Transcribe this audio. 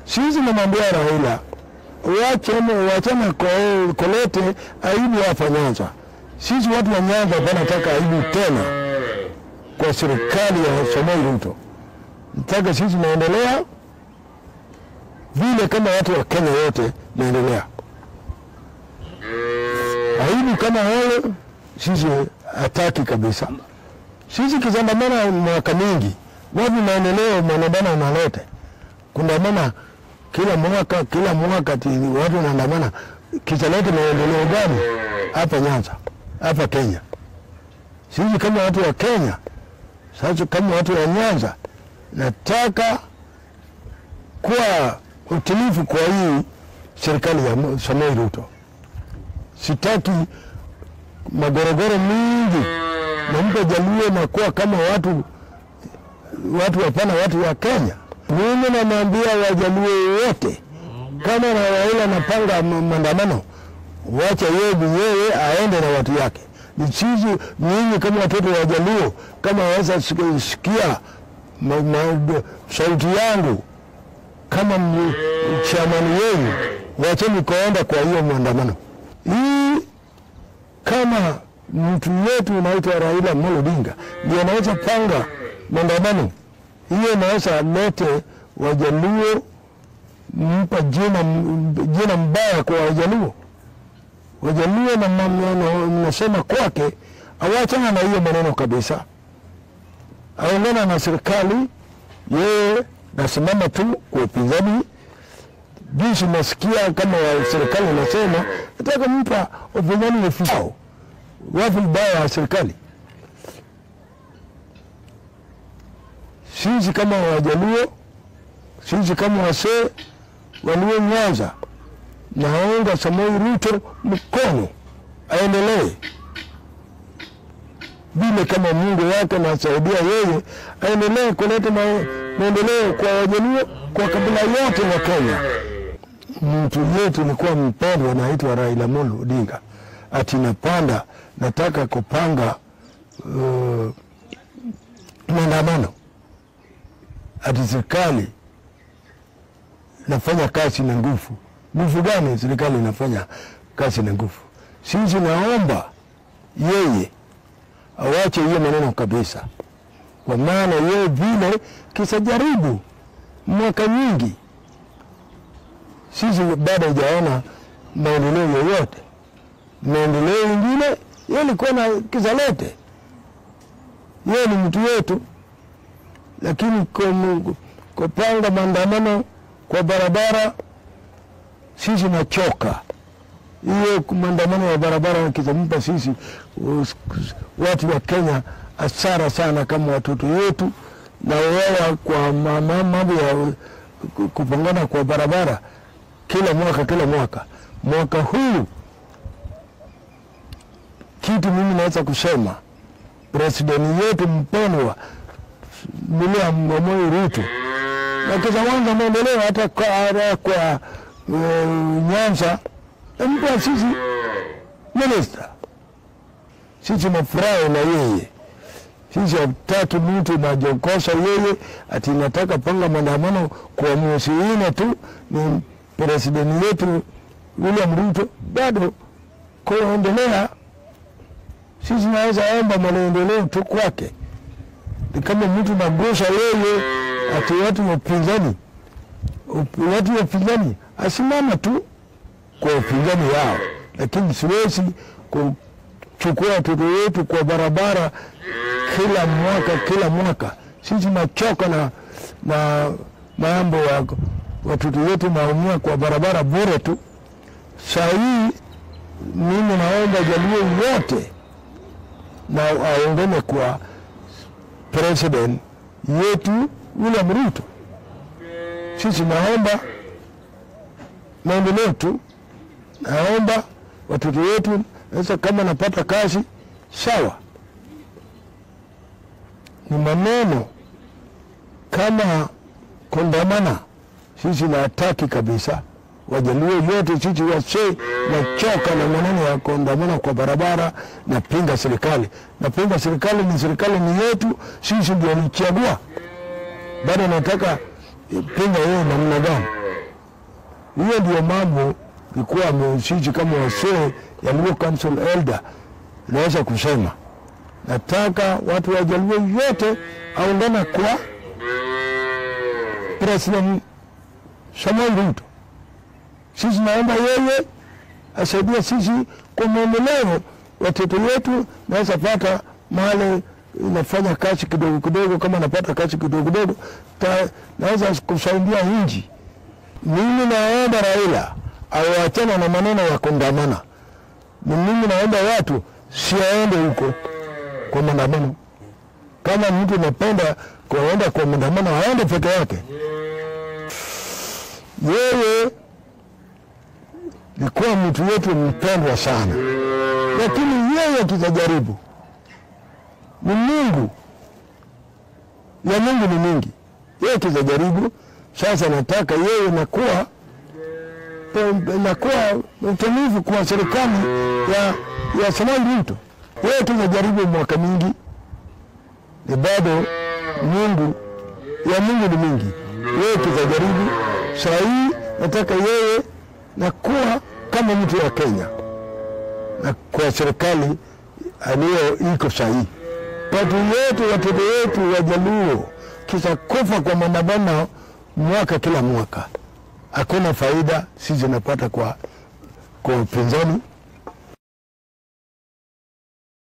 Sisi namwambia Raila wachane wachane ko- kolete aibu hapa Nyanza. Sisi watu wa Nyanza wanataka aibu tena kwa serikali ya Samoei Ruto. Nataka sisi naendelea vile kama watu wa Kenya wote naendelea. Aibu kama wale sisi hataki kabisa. Sisi kizandamana mwaka mingi, wapi maendeleo manabana unalete kundamana kila mwaka kila mwaka ti watu wanaandamana, kitalete maendeleo gani hapa Nyanza hapa Kenya? Sisi kama watu wa Kenya, sasa kama watu wa Nyanza, nataka kuwa utilifu kwa hii serikali ya Samoei Ruto. Sitaki magorogoro mingi na mtu ajaluo na kuwa kama watu watu hapana, watu wa Kenya. Mimi namwambia wajaluo wote, kama na Raila anapanga ma- maandamano, wacha yeye mwenyewe aende na watu yake. Ni sisi nyinyi kama watoto wa Jaluo, kama waweza sikia ma, ma, sauti yangu kama m- chamani wenu, wacheni kuenda kwa hiyo maandamano hii kama mtu wetu unaitwa Raila Amolo Odinga ndio anaweza panga maandamano hiyo, inaweza lete Wajaluo mpa jina, jina mbaya kwa Wajaluo. Wajaluo na maneno mnasema kwake, awachana na hiyo maneno kabisa, aungana na serikali. Yeye nasimama tu kwa upinzani jinsi nasikia kama wa serikali nasema nataka mpa upinzani wefao wapi baya ya serikali. Sisi kama Wajaluo, sisi kama wasee walio Nyanza, naunga Samoei Ruto mkono aendelee vile kama Mungu yake nasaidia yeye aendelee kuleta ma- maendeleo kwa Wajaluo, kwa kabila yote wa Kenya. Mtu yetu ilikuwa mpendwa anaitwa Raila Amolo Odinga, ati napanda nataka kupanga uh, maandamano, ati serikali nafanya kazi na nguvu. Nguvu gani serikali inafanya kazi na nguvu? Sisi naomba yeye awache hiyo maneno kabisa, kwa maana yeye vile kisajaribu mwaka nyingi, sisi bado hajaona maendeleo yoyote. Maendeleo ingine yeye alikuwa na kizalete, yeye ni mtu wetu, lakini kum- kupanga maandamano kwa barabara, sisi nachoka hiyo maandamano ya barabara kitampa sisi us- watu wa Kenya hasara sana kama watoto wetu na wewa kwa ma- ma- mambo ya ku- kupangana kwa barabara kila mwaka kila mwaka. Mwaka huu kitu mimi naweza kusema presidenti yetu mpendwa William Samoei Ruto na kizawanza maendeleo hata kwa, hata kwa uh, Nyanza mpa sisi minista, sisi nafurahi na yeye. Sisi hataki mtu najokosa yeye ati nataka panga maandamano kwa mwezi nne tu. Ni presidenti yetu William Ruto bado kuendelea, sisi naweza omba maendeleo tu kwake. Ni kama mtu nagusa yeye ati watu wa upinzani, up- watu wa upinzani asimama tu kwa upinzani yao, lakini siwezi kuchukua watoto wetu kwa barabara kila mwaka kila mwaka. Sisi nachoka na, na mambo ya watoto wetu naumia kwa barabara bure tu. Saa hii mimi naomba Jaluo wote na aungane kwa president yetu William Ruto. Sisi naomba maendeleo tu, naomba watoto wetu, sasa kama napata kazi sawa, ni maneno kama kondamana, sisi nataki kabisa. Wajaluo yote sisi wasee nachoka na maneno ya kondamana kwa barabara. Napinga serikali, napinga serikali, ni serikali ni yetu, sisi ndio nichagua. Bado nataka eh, pinga yeye namna gani? Hiyo ndio mambo ilikuwa amesiji kama wasee ya Luo Council Elder naweza kusema, nataka watu wa Jaluo yote aungana kwa President Samuel Ruto. Sisi naomba yeye asaidia sisi kwa maendeleo, watoto wetu naweza pata mahali inafanya kazi kidogo kidogo, kama napata kazi kidogo kidogo ta- naweza kusaidia nchi. Mimi naomba Raila awachana na maneno ya kundamana. Ni mimi naomba watu siaende huko kwa maandamano. Kama mtu napenda kuenda kwa maandamano, aende peke yake. Yeye likuwa mtu wetu mpendwa sana, lakini yeye tutajaribu. Ni Mungu ya Mungu ni mingi, yeye tutajaribu. Sasa nataka yeye nakuwa nakuwa mtumivu kwa serikali ya, ya Samuel Ruto. Yeye tunajaribu mwaka mingi, ni bado Mungu ya Mungu ni mingi. Yeye tutajaribu saa hii, nataka yeye nakuwa kama mtu wa Kenya na kwa serikali aliyo iko sahihi. Watu wetu watoto wetu Wajaluo kisha kufa kwa maandamano mwaka kila mwaka, hakuna faida sisi napata kwa kwa upinzani